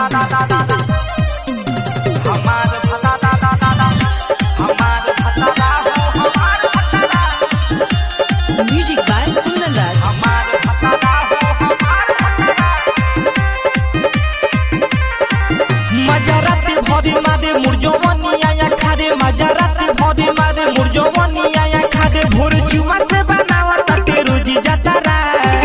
हमार भतारा हमार भतारा हो हमार भतारा Music by Kunandar. हमार भतारा हो मजरत भरी मारे मुरजोवनी आया खारे मजरत भरी मारे मुरजोवनी आया खारे भोर जुआ से बनावत के रोजी जतरा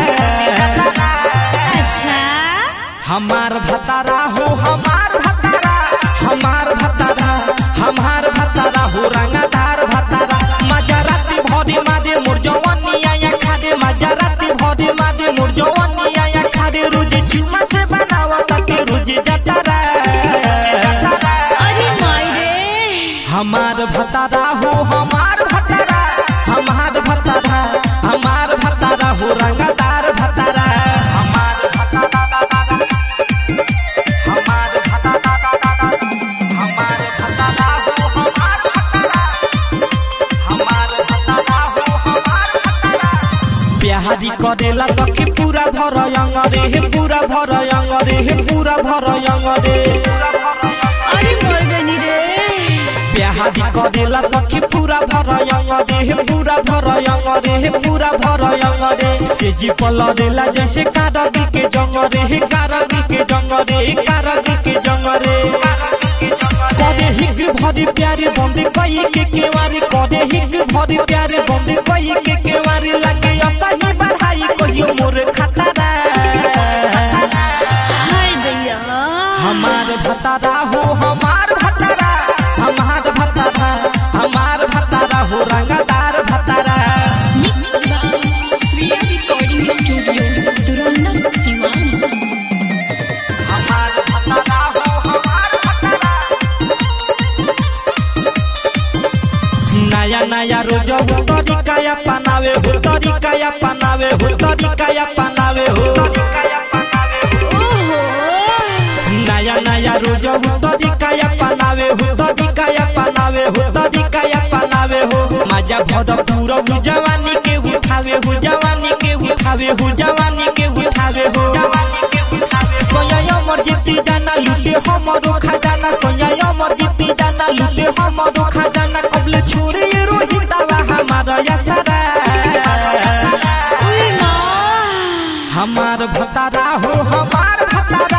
अच्छा हमार भतारा हो हमार भतारा हमार भतारा हमार भतारा हो रंगदार भतारा मजरत भरी मारे मुरजोवनी आया खारे मजरत भरी मारे मुरजोवनी आया खारे रोज जुआ से बनावत के रोजी जतरा अरे माई रे हमार भतारा हो हमार भतारा हमार भतारा हमार भतारा हो रंगदार भतारा हमार भतारा हमार भतारा हमार भतारा हो हमार भतारा हमार भतारा हो हमार भतारा बिहारी करेला सखी पूरा भर रे हे पूरा भर रे हे पूरा भर रे अरे मर्गनी रे बिहारी करेला सखी पूरा भर रे हे पूरा भर रे हे पूरा भर रे से जी पलरेला जैसे कारगी के जंग रे हे कारगी के जंग रे कारगी के जंग रे करे हिग भरी प्यारे बंदे कई के केवारी करे हिग भरी प्यारे बंदे कई के केवारी लगे अपनी बढ़ाई कहियो मोर खतरा हाय दैया हमार भतारा हो हमार भतारा हमार भतारा हमार भतारा हो रंगदार भतारा mix by Shriya recording studio Duranda Siwan हमार भतारा हो हमार भतारा नया नया रोज हो तरीका अपनावे हो तरीका अपनावे हो तरीका अपनावे हो ओहो नया नया रोज हो तरीका अपनावे हो तरीका अपनावे हो तरीका अपनावे हो मजा भर पूरा हो जवानी के उठावे हो जवानी के उठावे हो जवानी के उठावे हो सोया अमर जीती जाना लूटे हमरो खजाना सोया अमर जीती जाना लूटे हमरो खजाना कबले छोड़े ये रोहितावा हमारा यसरा ओए माँ हमार भतारा हो हमार भतारा